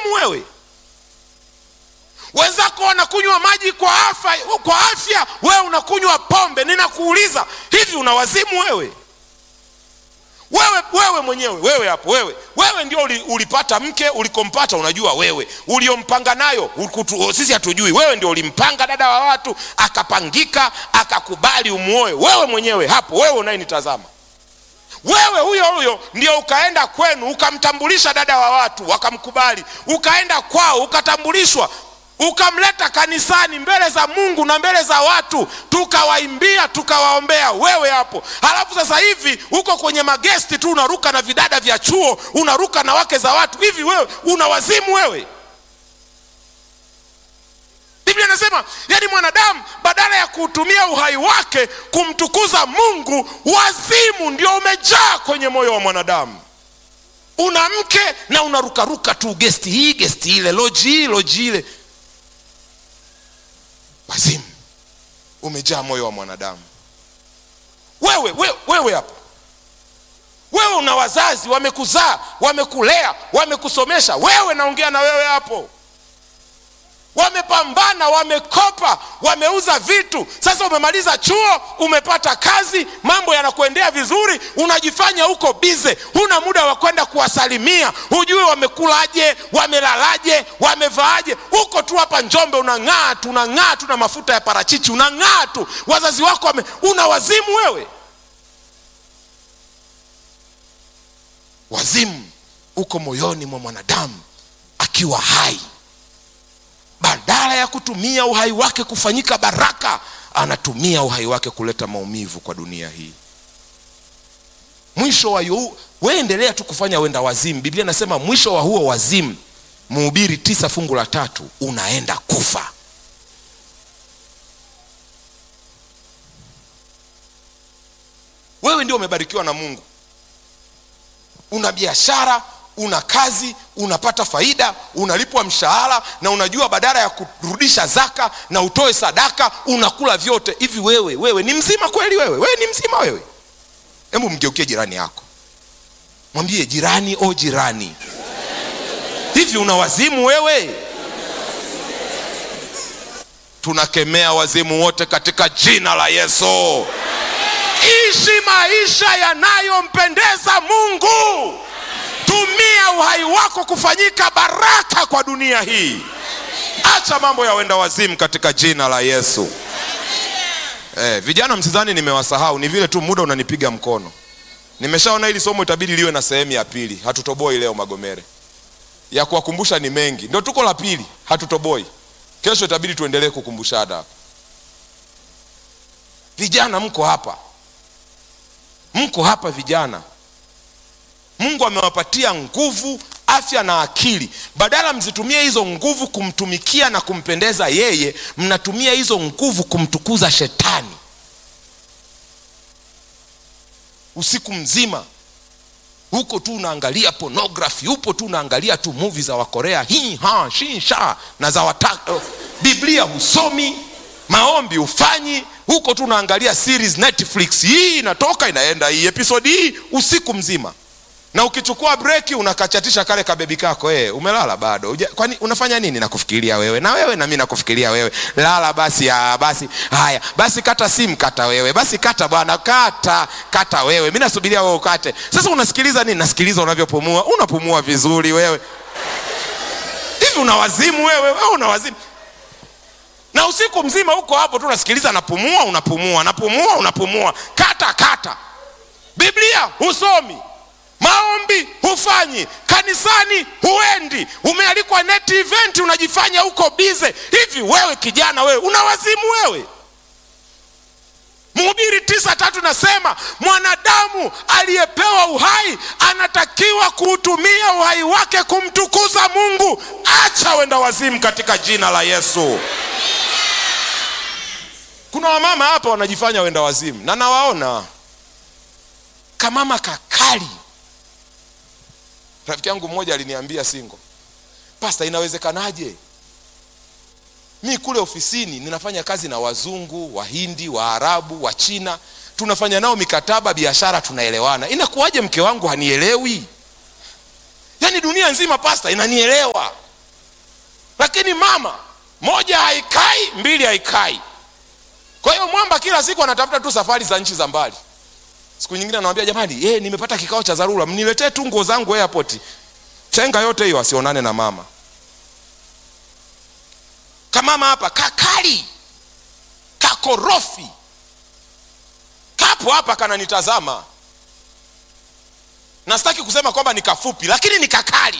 wazimu wewe wenzako wanakunywa maji kwa afya, kwa afya wewe unakunywa pombe ninakuuliza hivi una wazimu wewe wewe wewe mwenyewe wewe hapo wewe wewe ndio uli, ulipata mke ulikompata unajua wewe uliompanga nayo ukutu, sisi hatujui wewe ndio ulimpanga dada wa watu akapangika akakubali umuoe wewe mwenyewe hapo wewe unayenitazama wewe huyo huyo ndio ukaenda kwenu ukamtambulisha dada wa watu wakamkubali ukaenda kwao ukatambulishwa ukamleta kanisani mbele za mungu na mbele za watu tukawaimbia tukawaombea wewe hapo halafu sasa hivi uko kwenye magesti tu unaruka na vidada vya chuo unaruka na wake za watu hivi wewe una wazimu wewe biblia inasema yani mwanadamu badala ya kuutumia uhai wake kumtukuza mungu wazimu ndio umejaa kwenye moyo wa mwanadamu una mke na unarukaruka tu gesti hii gesti ile loji hii loji ile wazimu umejaa moyo wa mwanadamu wewe wewe, wewe hapo wewe una wazazi wamekuzaa wamekulea wamekusomesha wewe naongea na wewe hapo wamepambana wamekopa wameuza vitu sasa umemaliza chuo umepata kazi mambo yanakuendea vizuri unajifanya huko bize huna muda wa kwenda kuwasalimia hujui wamekulaje wamelalaje wamevaaje huko tu hapa njombe unang'aa tu unang'aa tu na mafuta ya parachichi unang'aa tu wazazi wako wame... una wazimu wewe wazimu uko moyoni mwa mwanadamu akiwa hai badala ya kutumia uhai wake kufanyika baraka anatumia uhai wake kuleta maumivu kwa dunia hii mwisho wa yu weendelea tu kufanya wenda wazimu biblia inasema mwisho wa huo wazimu mhubiri tisa fungu la tatu unaenda kufa wewe ndio umebarikiwa na mungu una biashara una kazi unapata faida unalipwa mshahara na unajua badala ya kurudisha zaka na utoe sadaka unakula vyote hivi wewe wewe ni mzima kweli wewe wewe ni mzima wewe hebu mgeukie jirani yako mwambie jirani o jirani hivi una wazimu wewe tunakemea wazimu wote katika jina la yesu ishi maisha yanayompendeza mungu tumia uhai wako kufanyika baraka kwa dunia hii acha mambo ya wenda wazimu katika jina la yesu eh, vijana msidhani nimewasahau ni vile tu muda unanipiga mkono nimeshaona hili somo itabidi liwe na sehemu ya pili hatutoboi leo magomere ya kuwakumbusha ni mengi ndio tuko la pili hatutoboi kesho itabidi tuendelee kukumbushana hapa vijana mko hapa mko hapa vijana mungu amewapatia nguvu afya na akili badala mzitumie hizo nguvu kumtumikia na kumpendeza yeye mnatumia hizo nguvu kumtukuza shetani usiku mzima huko tu unaangalia pornography upo tu unaangalia tu muvi za wakorea hi ha shi sha na za wata, biblia husomi maombi hufanyi huko tu unaangalia series netflix hii inatoka inaenda hii episodi hii usiku mzima na ukichukua breki unakachatisha kale kabebi kako hey, umelala bado Uja, kwani unafanya nini nakufikiria wewe na wewe na mi nakufikiria wewe lala basi ya, basi haya basi kata simu kata wewe basi kata bwana kata kata wewe mi nasubiria wewe ukate sasa unasikiliza nini nasikiliza unavyopumua unapumua vizuri wewe hivi una wazimu wewe wewe una wazimu na usiku mzima huko hapo tu unasikiliza napumua unapumua napumua unapumua kata kata biblia husomi maombi hufanyi kanisani huendi umealikwa net event unajifanya huko bize hivi wewe kijana wewe una wazimu wewe mhubiri tisa tatu nasema mwanadamu aliyepewa uhai anatakiwa kuutumia uhai wake kumtukuza mungu acha wenda wazimu katika jina la yesu kuna wamama hapa wanajifanya wenda wazimu na nawaona kamama kakali rafiki yangu mmoja aliniambia singo pasta inawezekanaje mi kule ofisini ninafanya kazi na wazungu wahindi waarabu wachina tunafanya nao mikataba biashara tunaelewana inakuwaje mke wangu hanielewi yaani dunia nzima pasta inanielewa lakini mama moja haikai mbili haikai kwa hiyo mwamba kila siku anatafuta tu safari za nchi za mbali siku nyingine anawambia jamani eh, nimepata kikao cha dharura mniletee tu nguo zangu airport chenga yote hiyo asionane na mama kamama hapa kakali kakorofi kapo hapa kananitazama na sitaki kusema kwamba ni kafupi lakini ni kakali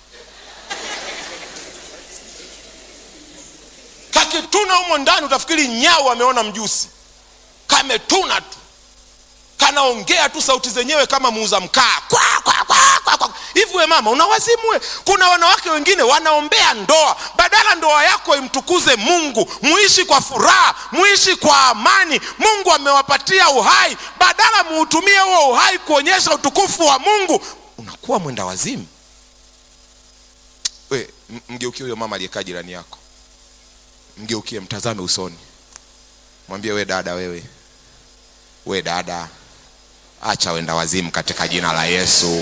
kakituna humo ndani utafikiri nyau ameona mjusi kametuna tu kanaongea tu sauti zenyewe kama muuza mkaa kwa, kwa, kwa, kwa, kwa. hivi we mama unawazimwe kuna wanawake wengine wanaombea ndoa badala ndoa yako imtukuze mungu muishi kwa furaha muishi kwa amani mungu amewapatia uhai badala muutumie huo uhai kuonyesha utukufu wa mungu unakuwa mwenda wazimu we m- mgeukie huyo mama aliyekaa jirani yako mgeukie mtazame usoni mwambie we dada wewe we dada acha wenda wazimu katika jina la yesu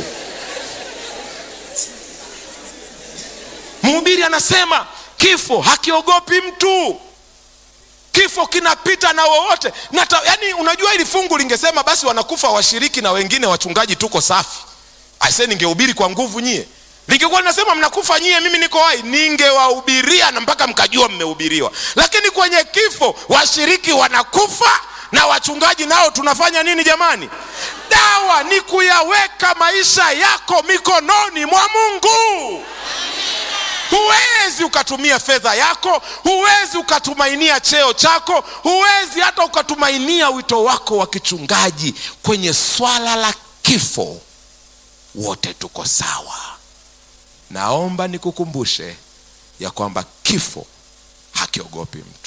mhubiri anasema kifo hakiogopi mtu kifo kinapita na wowote Nata, yani unajua hili fungu lingesema basi wanakufa washiriki na wengine wachungaji tuko safi aise ningehubiri kwa nguvu nyie lingekuwa linasema mnakufa nyie mimi niko hai ningewahubiria na mpaka mkajua mmehubiriwa lakini kwenye kifo washiriki wanakufa na wachungaji nao tunafanya nini jamani dawa ni kuyaweka maisha yako mikononi mwa mungu huwezi ukatumia fedha yako huwezi ukatumainia cheo chako huwezi hata ukatumainia wito wako wa kichungaji kwenye swala la kifo wote tuko sawa naomba nikukumbushe ya kwamba kifo hakiogopi mtu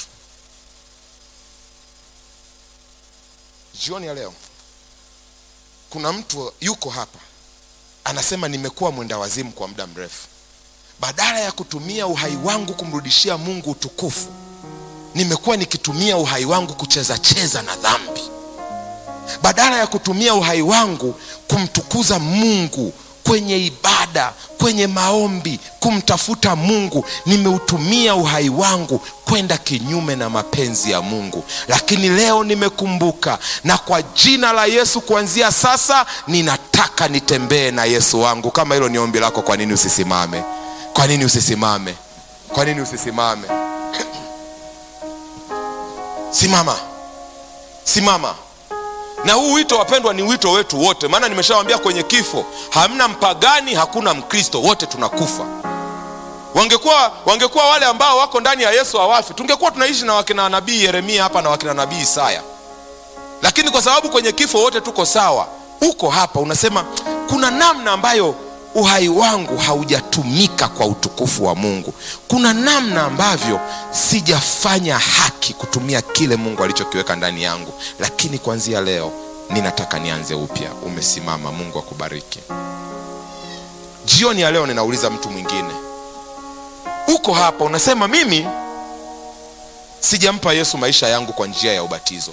jioni ya leo kuna mtu yuko hapa anasema nimekuwa mwenda wazimu kwa muda mrefu badala ya kutumia uhai wangu kumrudishia mungu utukufu nimekuwa nikitumia uhai wangu kucheza cheza na dhambi badala ya kutumia uhai wangu kumtukuza mungu kwenye ibada kwenye maombi kumtafuta mungu nimeutumia uhai wangu kwenda kinyume na mapenzi ya mungu lakini leo nimekumbuka na kwa jina la yesu kuanzia sasa ninataka nitembee na yesu wangu kama hilo ni ombi lako kwa nini usisimame kwa nini usisimame kwa nini usisimame simama simama na huu wito wapendwa ni wito wetu wote maana nimeshawambia kwenye kifo hamna mpagani hakuna mkristo wote tunakufa wangekuwa wangekuwa wale ambao wako ndani ya yesu hawafi tungekuwa tunaishi na wakina nabii yeremia hapa na wakina nabii isaya lakini kwa sababu kwenye kifo wote tuko sawa uko hapa unasema kuna namna ambayo uhai wangu haujatumika kwa utukufu wa mungu kuna namna ambavyo sijafanya haki kutumia kile mungu alichokiweka ndani yangu lakini kuanzia leo ninataka nianze upya umesimama mungu akubariki jioni ya leo ninauliza mtu mwingine uko hapa unasema mimi sijampa yesu maisha yangu kwa njia ya ubatizo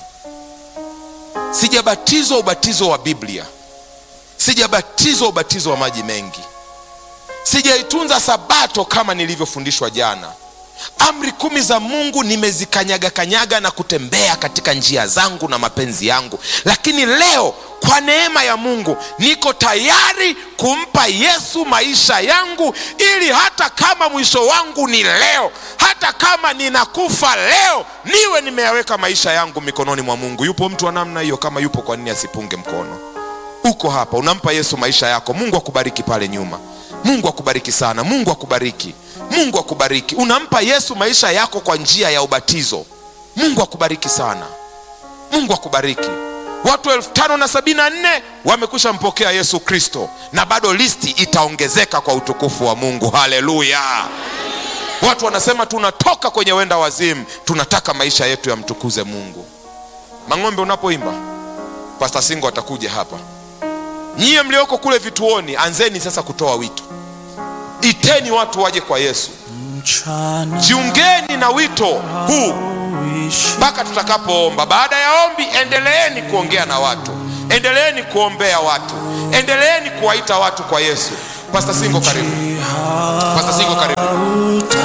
sijabatizwa ubatizo wa biblia sijabatizwa ubatizo wa maji mengi sijaitunza sabato kama nilivyofundishwa jana amri kumi za mungu nimezikanyaga kanyaga na kutembea katika njia zangu na mapenzi yangu lakini leo kwa neema ya mungu niko tayari kumpa yesu maisha yangu ili hata kama mwisho wangu ni leo hata kama ninakufa leo niwe nimeyaweka maisha yangu mikononi mwa mungu yupo mtu wa namna hiyo kama yupo kwa nini asipunge mkono uko hapa unampa yesu maisha yako mungu akubariki pale nyuma mungu akubariki sana mungu akubariki mungu akubariki unampa yesu maisha yako kwa njia ya ubatizo mungu akubariki sana mungu akubariki watu elfu tano na sabini na nne wamekwisha mpokea yesu kristo na bado listi itaongezeka kwa utukufu wa mungu haleluya watu wanasema tunatoka kwenye wenda wazimu tunataka maisha yetu yamtukuze mungu mang'ombe unapoimba pasta singo atakuja hapa nyiye mlioko kule vituoni anzeni sasa kutoa wito iteni watu waje kwa yesu mchana jiungeni na wito huu uishi mpaka tutakapoomba baada ya ombi endeleeni kuongea na watu endeleeni kuombea watu endeleeni kuwaita watu kwa yesu pasta singo karibu pasta singo karibu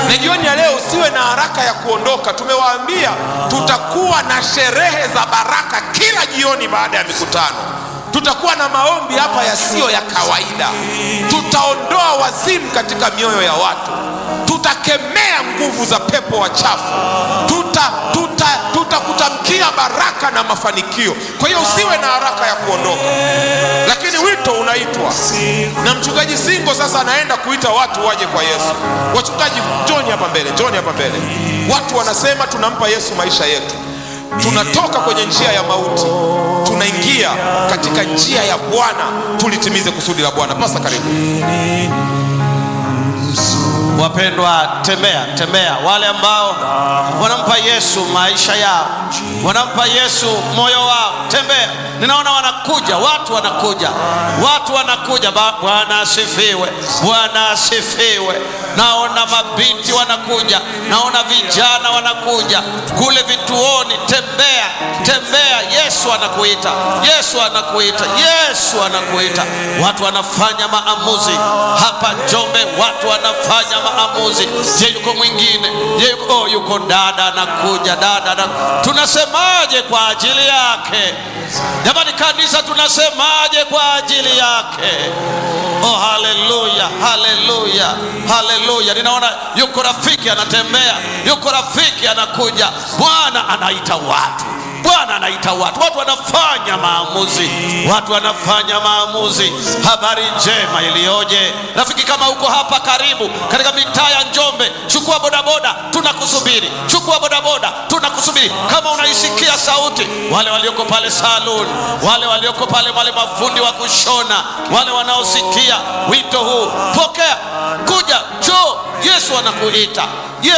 na jioni ya leo usiwe na haraka ya kuondoka tumewaambia tutakuwa na sherehe za baraka kila jioni baada ya mikutano tutakuwa na maombi hapa yasiyo ya kawaida tutaondoa wazimu katika mioyo ya watu tutakemea nguvu za pepo wachafu tuta tuta tutakutamkia baraka na mafanikio kwa hiyo usiwe na haraka ya kuondoka lakini wito unaitwa na mchungaji singo sasa anaenda kuita watu waje kwa yesu wachungaji njoni hapa mbele njoni hapa mbele watu wanasema tunampa yesu maisha yetu tunatoka kwenye njia ya mauti tunaingia katika njia ya bwana tulitimize kusudi la bwana pasa karibu Wapendwa, tembea tembea, wale ambao wanampa Yesu maisha yao, wanampa Yesu moyo wao, tembea. Ninaona wanakuja watu, wanakuja watu, wanakuja. Ba- Bwana asifiwe, Bwana asifiwe. Naona mabinti wanakuja, naona vijana wanakuja kule vituoni. Tembea tembea, Yesu anakuita, Yesu anakuita, Yesu anakuita. Watu wanafanya maamuzi hapa Njombe, watu wanafanya maamuzi. Je, yuko mwingine? Je, yuko, oh, yuko dada anakuja, dada na, tunasemaje kwa ajili yake? Jamani kanisa, tunasemaje kwa ajili yake? Oh, haleluya, haleluya, haleluya! Ninaona yuko rafiki anatembea, yuko rafiki anakuja. Bwana anaita watu Bwana anaita watu, watu wanafanya maamuzi, watu wanafanya maamuzi. Habari njema iliyoje, rafiki! Kama uko hapa karibu katika mitaa ya Njombe, chukua bodaboda, tunakusubiri. Chukua bodaboda, tunakusubiri. Kama unaisikia sauti, wale walioko pale saluni, wale walioko pale, wale mafundi wa kushona, wale wanaosikia wito huu, pokea, kuja, njoo. Yesu anakuita.